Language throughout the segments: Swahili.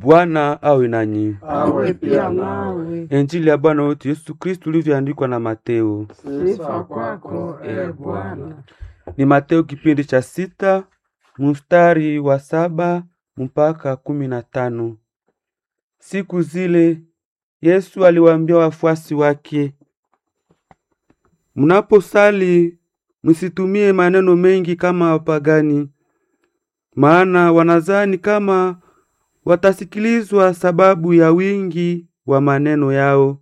Bwana awe nanyi. awe pia nawe. Injili ya Bwana wetu Yesu Kristu ilivyoandikwa na Mateo. Sifa kwako e Bwana. Ni Mateo kipindi cha sita mstari wa saba mpaka kumi na tano. Siku zile Yesu aliwaambia wafuasi wake, mnaposali msitumie maneno mengi kama wapagani, maana wanazani kama watasikilizwa sababu ya wingi wa maneno yao.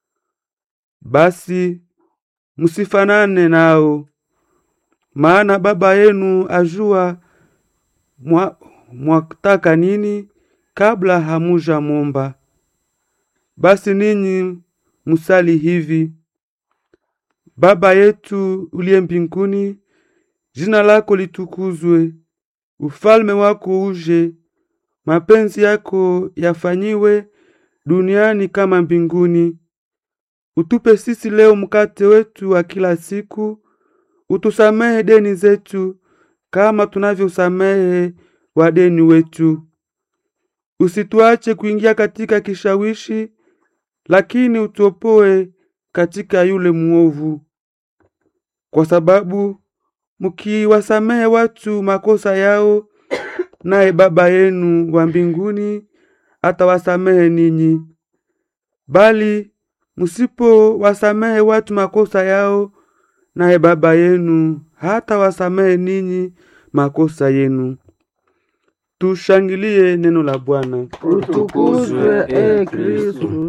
Basi msifanane nao, maana Baba yenu ajua mwa, mwataka nini kabla hamuja momba. Basi ninyi musali hivi: Baba yetu uliye mbinguni, jina lako litukuzwe, ufalme wako uje, mapenzi yako yafanyiwe duniani kama mbinguni. Utupe sisi leo mkate wetu wa kila siku, utusamehe deni zetu kama tunavyosamehe wadeni wetu, usituache kuingia katika kishawishi, lakini utuopoe katika yule muovu, kwa sababu mkiwasamehe watu makosa yao, naye Baba yenu wa mbinguni atawasamehe ninyi. Bali msipowasamehe watu makosa yao, naye Baba yenu hatawasamehe ninyi makosa yenu. Tushangilie neno la Bwana. Utukuzwe e Kristu.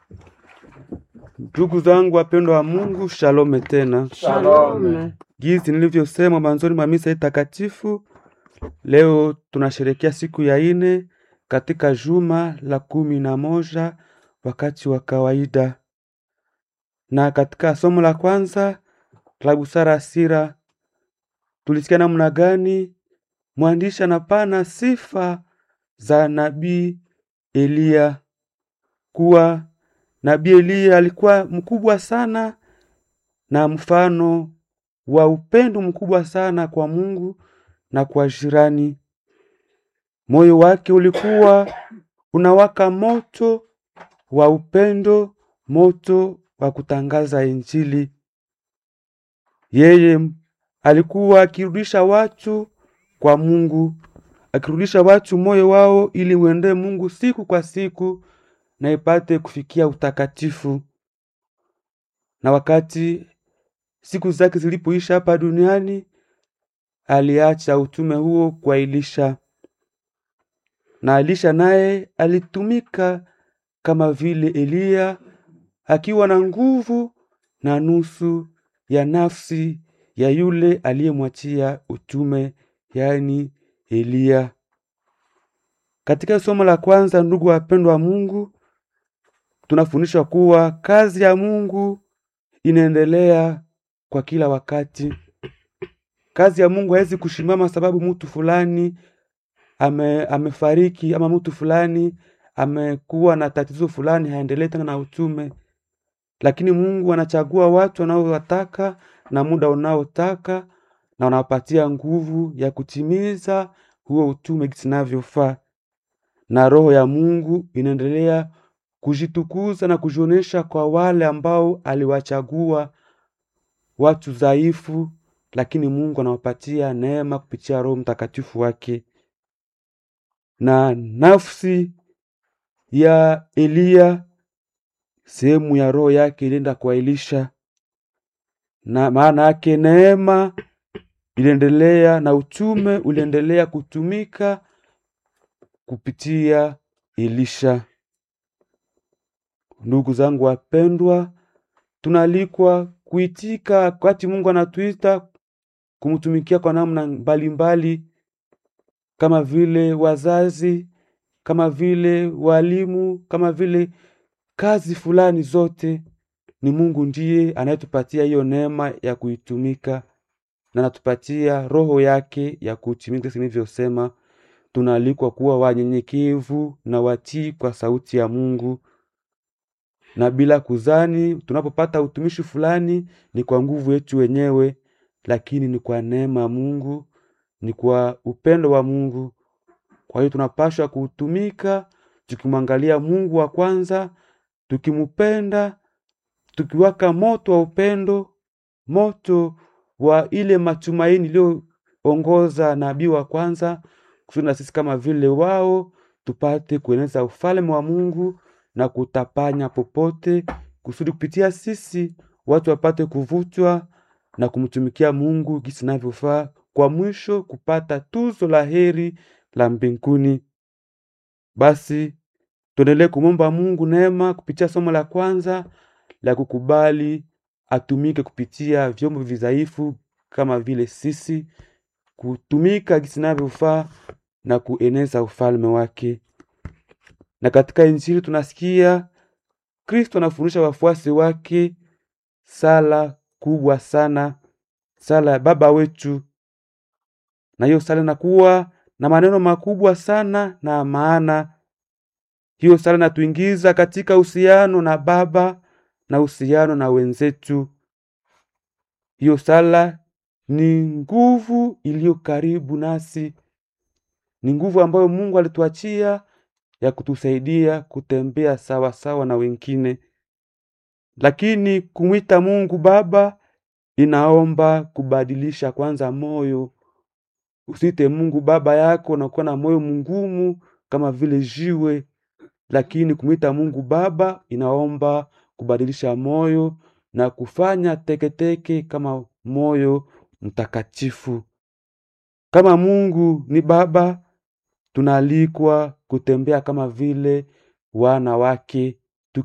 Ndugu zangu wapendwa wa Mungu, shalome tena. Shalome. Jinsi nilivyosema mwanzoni mwa misa hii takatifu, leo tunasherekea siku ya ine katika juma la kumi na moja wakati wa kawaida, na katika somo la kwanza la busara sira tulisikia namna gani mwandishi anapana sifa za nabii Eliya, kuwa nabii Eliya alikuwa mkubwa sana na mfano wa upendo mkubwa sana kwa Mungu na kwa jirani. Moyo wake ulikuwa unawaka moto wa upendo, moto wa kutangaza Injili. Yeye alikuwa akirudisha watu kwa Mungu, akirudisha watu moyo wao ili uendee Mungu siku kwa siku na ipate kufikia utakatifu. Na wakati siku zake zilipoisha hapa duniani, aliacha utume huo kwa Elisha, na Elisha naye alitumika kama vile Eliya, akiwa na nguvu na nusu ya nafsi ya yule aliyemwachia utume, yaani Eliya. Katika somo la kwanza, ndugu wapendwa wa Mungu, tunafundishwa kuwa kazi ya Mungu inaendelea kwa kila wakati. Kazi ya Mungu haiwezi kushimama sababu mtu fulani ame, amefariki ama mtu fulani amekuwa na tatizo fulani, haendelee tena na utume. Lakini Mungu anachagua watu wanaowataka na muda unaotaka, na wanawapatia nguvu ya kutimiza huo utume jinsi inavyofaa, na Roho ya Mungu inaendelea kujitukuza na kujionesha kwa wale ambao aliwachagua watu dhaifu, lakini Mungu anawapatia neema kupitia Roho Mtakatifu wake. Na nafsi ya Eliya, sehemu ya roho yake ilienda kwa Elisha, na maana yake neema iliendelea na utume uliendelea kutumika kupitia Elisha. Ndugu zangu wapendwa, tunaalikwa kuitika wakati Mungu anatuita kumtumikia kwa namna mbalimbali, kama vile wazazi, kama vile walimu, kama vile kazi fulani zote. Ni Mungu ndiye anayetupatia hiyo neema ya kuitumika na anatupatia roho yake ya kutimika. Jinsi nilivyosema, tunaalikwa kuwa wanyenyekevu na watii kwa sauti ya Mungu na bila kuzani, tunapopata utumishi fulani ni kwa nguvu yetu wenyewe, lakini ni kwa neema ya Mungu, ni kwa upendo wa Mungu. Kwa hiyo tunapaswa kuutumika tukimwangalia Mungu wa kwanza, tukimupenda, tukiwaka moto wa upendo, moto wa ile matumaini iliyoongoza nabii wa kwanza, kusudi na sisi kama vile wao tupate kueneza ufalme wa Mungu na kutapanya popote, kusudi kupitia sisi watu wapate kuvutwa na kumtumikia Mungu gisi inavyofaa, kwa mwisho kupata tuzo la heri la mbinguni. Basi tuendelee kumwomba Mungu neema kupitia somo la kwanza la kukubali atumike kupitia vyombo vidhaifu kama vile sisi, kutumika gisi inavyofaa na kueneza ufalme wake. Na katika Injili tunasikia Kristo anafundisha wafuasi wake sala kubwa sana, sala ya Baba wetu, na hiyo sala inakuwa na maneno makubwa sana na maana. Hiyo sala inatuingiza katika uhusiano na Baba na uhusiano na wenzetu. Hiyo sala ni nguvu iliyo karibu nasi, ni nguvu ambayo Mungu alituachia ya kutusaidia kutembea sawa sawa na wengine. Lakini kumwita Mungu Baba inaomba kubadilisha kwanza moyo. Usite Mungu baba yako na kuwa na moyo mngumu kama vile jiwe, lakini kumwita Mungu Baba inaomba kubadilisha moyo na kufanya teketeke kama moyo mtakatifu. Kama Mungu ni Baba, tunaalikwa kutembea kama vile wana wake,